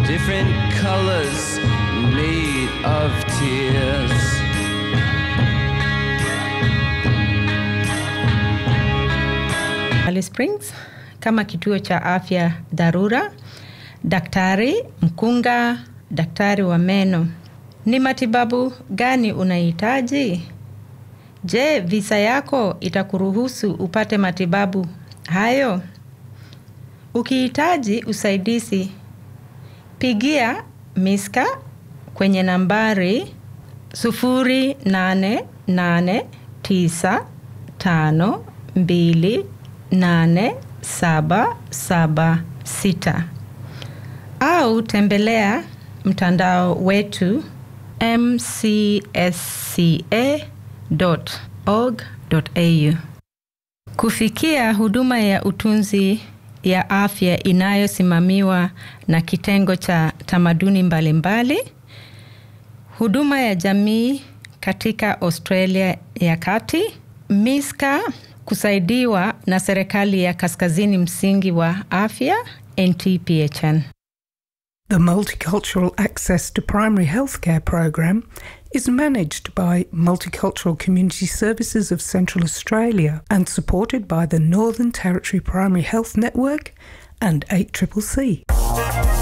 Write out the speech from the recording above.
different colors made of tears. Alice Springs kama kituo cha afya dharura, daktari mkunga, daktari wa meno. Ni matibabu gani unahitaji? Je, visa yako itakuruhusu upate matibabu hayo? Ukihitaji usaidizi, pigia Miska kwenye nambari 0889528776 au tembelea mtandao wetu mcsca.org.au. Kufikia huduma ya utunzi ya afya inayosimamiwa na kitengo cha tamaduni mbalimbali mbali, huduma ya jamii katika Australia ya Kati, Miska kusaidiwa na serikali ya Kaskazini Msingi wa Afya NTPHN. The Multicultural Access to Primary Healthcare program is managed by Multicultural Community Services of Central Australia and supported by the Northern Territory Primary Health Network and 8CCC.